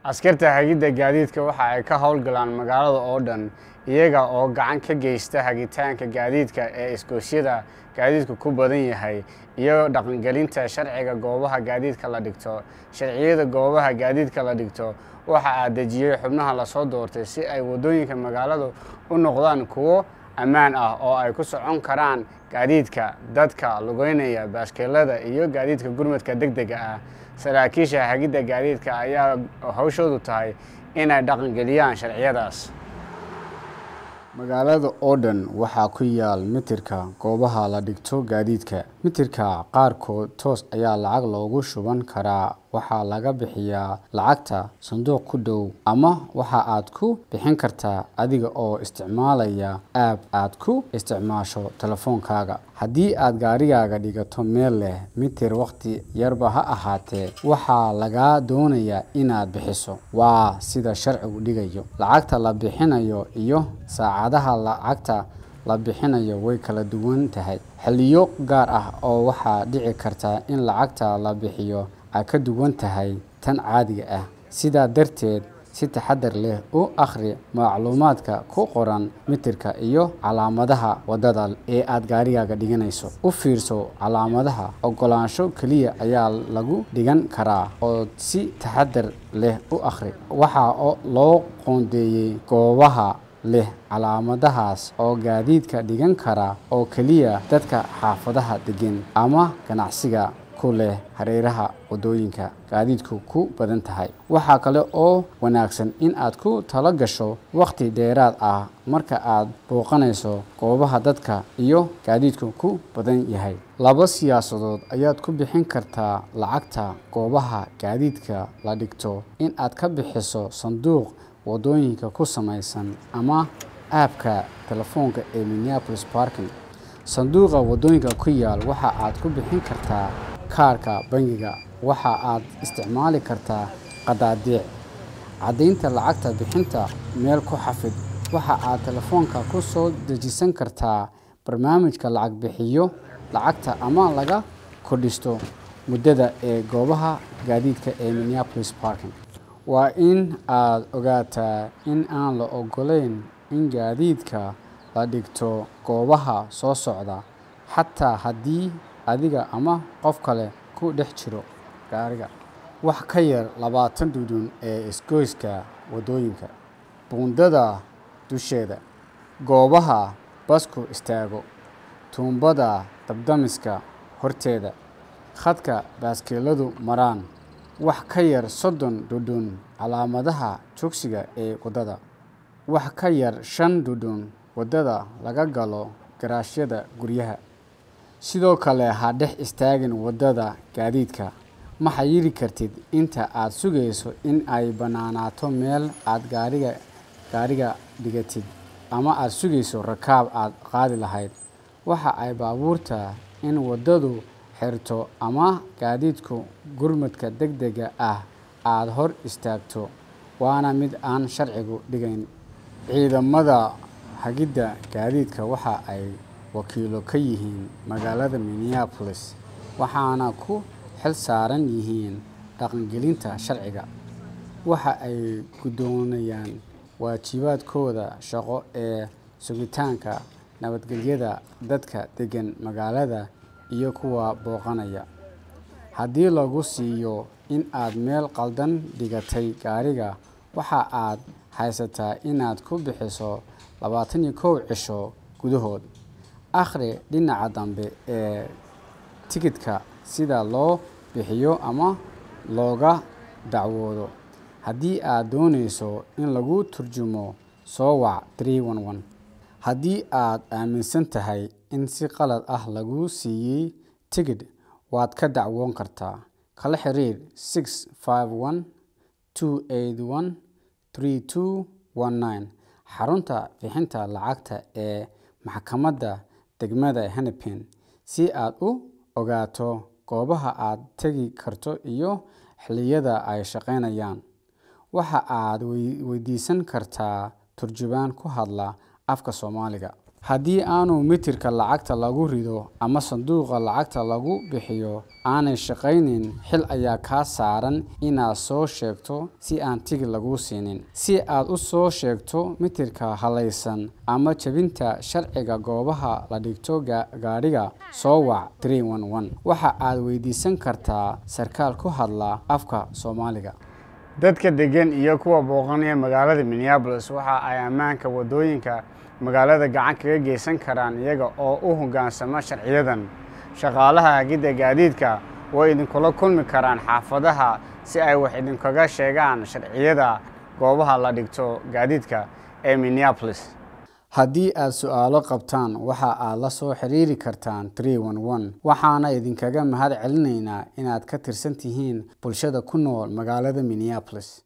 askarta hagidda gaadiidka waxa ay ka howlgalaan magaalada oo dhan iyaga oo gacan ka geysta hagitaanka gaadiidka ee iskoosyada gaadiidku ku badan yahay iyo dhaqangelinta sharciga goobaha gaadiidka la dhigto sharciyada goobaha gaadiidka la dhigto waxa aa dejiyey xubnaha lasoo doortay si ay waddooyinka magaaladu u noqdaan kuwo ammaan ah oo ay ku socon karaan gaadiidka dadka lugeynaya baaskeelada iyo gaadiidka gurmadka deg dega ah saraakiisha hagidda gaadiidka ayaa hawshoodu tahay inay dhaqangeliyaan sharciyadaas magaalada oo dhan waxaa ku yaal mitirka goobaha la dhigto gaadiidka mitirka qaarkood toos ayaa lacag loogu shuban karaa waxaa laga bixiyaa lacagta sanduuq ku dhow ama waxa aad ku bixin kartaa adiga oo isticmaalaya aab aad ku isticmaasho telefoonkaaga haddii aad gaarigaaga dhigato meel leh mitir wakhti yarba ha ahaatee waxaa lagaa doonayaa inaad bixiso waa sida sharcigu dhigayo lacagta la bixinayo iyo saacadaha lacagta la bixinayo way kala duwan tahay xilliyo gaar ah oo waxaa dhici karta in lacagta la bixiyo ay ka duwan tahay tan caadiga ah sidaa darteed si taxadar leh u akhri macluumaadka ku qoran mitirka iyo calaamadaha waddada ee aad gaarigaaga dhiganayso u fiirso calaamadaha oggolaansho keliya ayaa lagu dhigan karaa oo si taxadar leh u akhri waxaa loo qoondeeyey goobaha leh calaamadahaas oo gaadiidka dhigan kara oo keliya dadka xaafadaha degan ama ganacsiga ku leh hareeraha waddooyinka gaadiidku ku badan tahay waxaa kale oo wanaagsan in aad ku talo gasho wakhti dheeraad ah marka aad booqanayso goobaha dadka iyo gaadiidku ku badan yahay laba siyaasadood ayaad ku bixin kartaa lacagta goobaha gaadiidka la dhigto in aad ka bixiso sanduuq waddooyinka ku samaysan ama aabka telefoonka ee minneapolis parking sanduuqa waddooyinka ku yaal waxa aad ku bixin kartaa kaarka bangiga waxa aad isticmaali kartaa qadaadiic caddaynta lacagta bixinta meel ku xafid waxa aad telefoonka ku soo dejisan kartaa barnaamijka lacag bixiyo lacagta ama laga kordhisto muddada ee goobaha gaadiidka ee minneapolis parking waa in aad ogaataa in aan la ogolayn in gaadiidka la dhigto goobaha soo socda xataa haddii adiga ama qof kale ku dhex jiro gaariga wax ka yar labaatan dhudhun ee isgoyska waddooyinka buundada dusheeda goobaha basku istaago tuumbada dabdamiska horteeda khadka baaskeeladu maraan wax ka yar soddon dhudhun calaamadaha joogsiga ee waddada wax ka yar shan dhudhun waddada laga galo garaashyada guryaha sidoo kale ha dhex istaagin waddada gaadiidka ma xayiri kartid inta aad sugayso in ay bannaanaato meel aad gaariga gaariga dhigatid ama aad sugayso rakaab aad qaadi lahayd waxa ay baabuurta in waddadu xirto ama gaadiidku gurmadka deg dega ah aada hor istaagto waana mid aan sharcigu dhigayn ciidamada hagidda gaadiidka waxa ay wakiilo ka yihiin magaalada minneapolis waxaana ku xil saaran yihiin dhaqangelinta sharciga waxa ay guddoonayaan waajibaadkooda shaqo ee sugitaanka nabadgelyada dadka degan magaalada iyo kuwa booqanaya haddii lagu siiyo in aad meel qaldan dhigatay gaariga waxa aad haysataa inaad ku bixiso labaatan iyo kow cisho gudahood akhri dhinaca dambe ee tikidhka sida loo bixiyo ama looga dacwoodo haddii aad doonayso in lagu turjumo soo wac haddii aad aaminsan tahay in si qalad ah lagu siiyey tigidh waad ka dacwoon kartaa kala xiriir six five one two eight one three two one nine xarunta bixinta lacagta ee maxkamadda degmada hennepin si aad u ogaato goobaha aad tegi karto iyo xilliyada ay shaqaynayaan waxa aad weydiisan kartaa turjubaan ku hadla afka soomaaliga haddii aanu mitirka lacagta lagu rido ama sanduuqa lacagta lagu bixiyo aanay shaqaynin xil ayaa kaa saaran inaad soo sheegto si aan tigid laguu siinin si aad u soo sheegto mitirka halaysan ama jebinta sharciga goobaha la dhigto gaadhiga soo wac waxa aad weydiisan kartaa sarkaal ku hadla afka soomaaliga dadka degan iyo kuwa booqanaya magaalada minneabolis waxa ay ammaanka waddooyinka magaalada gacan kaga geysan karaan iyaga oo u hoggaansama sharciyadan shaqaalaha hagidda gaadiidka way idinkula kulmi karaan xaafadaha si ay wax idinkaga sheegaan sharciyada goobaha la dhigto gaadiidka ee minneabolis haddii aad su-aalo qabtaan waxa aad la soo xiriiri kartaan waxaana idinkaga mahad celinaynaa inaad ka tirsan tihiin bulshada ku nool magaalada minneabolis